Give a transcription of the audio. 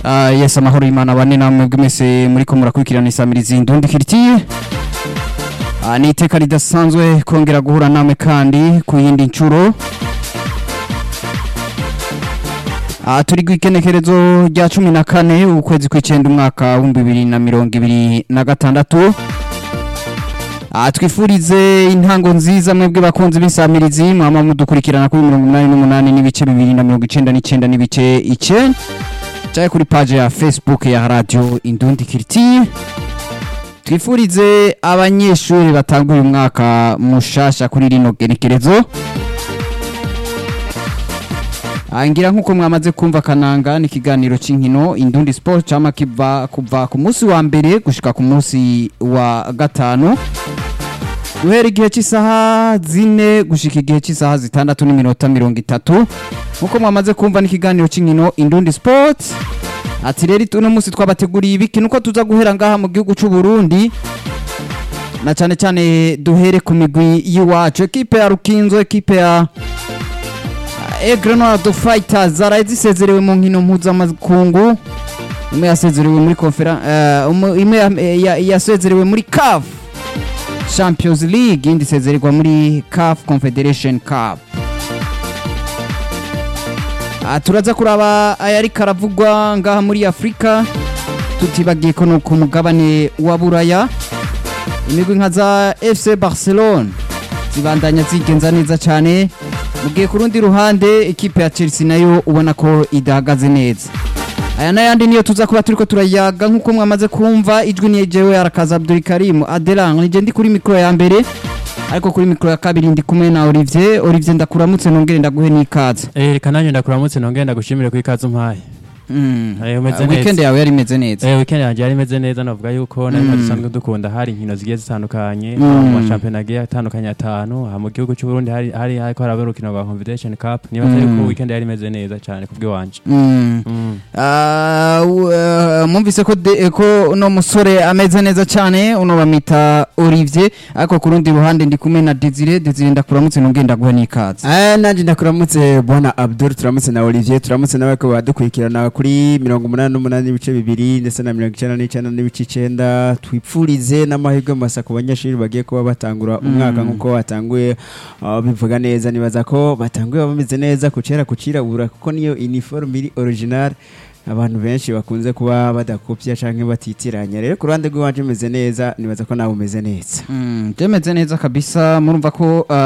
Ah, yes amahoro y'imana bane namwe bw'imese muriko murakurikirana isamirizi ndundi kiritiye Ah, ni iteka ridasanzwe kongera guhura namwe kandi ku yindi ncuro Ah, turi kw'ikenekerezo rya cumi na kane ukwezi kw'icenda umwaka w'ibihumbi bibiri na mirongo ibiri na gatandatu Ah, twifurize intango nziza mwebwe bakunzi b'isamirizi mwama mudukurikirana kuri mirongo umunani n'umunani n'ibice bibiri na mirongo icenda n'icenda n'ibice icenda caye kuri page ya facebook ya radio indundi kiriti twifurize abanyeshuri batanguye umwaka mushasha kuri rino genekerezo Ah, ngira nk'uko mwamaze kumva kananga ni ikiganiro c'inkino indundi sport cama kiva kuva ku munsi wa mbere gushika ku munsi wa gatanu guhera igihe cy'isaha zine gushika igihe cy'isaha zitandatu n'iminota mirongo itatu nk'uko mwamaze kumva n'ikiganiro cy'inkino indundi sport ati rero uno munsi twabateguriye ibiki nuko tuza guhera ngaha mu gihugu cy'u Burundi na cyane cyane duhere ku migwi y'iwacu ekipe ya Rukinzo ekipe ya Aigle Noir de Fighters zaraye zisezerewe mu nkino mpuzamakungu imwe yasezerewe muri confera eh, umu- imwe ya- ya- yasezerewe muri CAF Champions League indi isezererwa muri CAF Confederation Cup Ah, turaza kuraba ayari karavugwa ngaha muri Afrika tutibagiye ko no ku mugabane wa Buraya imigwi nka za FC Barcelona zibandanya zigenza neza cyane mugiye ku rundi ruhande ekipe ya Chelsea nayo ubona ko idahagaze neza aya n'ayandi niyo tuza kuba turiko turayaga nk'uko mwamaze kumva ijwi ni jewe arakaza Abdul Karim Adelan nije ndi kuri mikoro ya mbere ariko kuri mikoro ya kabiri ndi kumwe na Olivier Olivier ndakuramutse nongere ndaguhe n'ikaze Eh, reka nanjye ndakuramutse nongere ndagushimire ku ikaze umpaye Mm. Eh, umeze Ah, weekend neza. yawe yari imeze neza Eh, weekend yanjye yari imeze neza navuga yuko nari Mm. dusanzwe dukunda hari inkino zigiye zitandukanye Mm. mu mashampiyona agiye atandukanye atanu aha mu gihugu cy'u Burundi hari hari hariko haraba urukino rwa Confederation Cup niba atari Mm. ko weekend yari imeze neza cyane kubw'iwanje Mm. Mm. Ah, u- eh, mwumvise ko de- ko uno musore ameze neza cyane uno bamwita Olivier ariko ku rundi ruhande ndi kumwe na Desire Desire ndakuramutse nongere ndaguhe n'ikaze Eh, nanjye ndakuramutse bwana abdul turamutse na olivier turamutse nawe ko badukurikirana kuri mirongo umunani n'umunani n'ibice bibiri ndetse na mirongo icyenda n'icyenda n'ibice icyenda twipfurize n'amahirwe masa ku banyeshuri bagiye kuba batangura umwaka nk'uko batanguye ah, bivuga neza nibaza ko batanguye bameze neza ku kera ku kirabura kuko niyo iniforume iri original abantu benshi bakunze kuba badakopya cyangwa batitiranya rero ku ruhande rw'iwanje umeze neza nibaza ko nawe umeze neza Mm, byemeze neza kabisa murumva ko ah,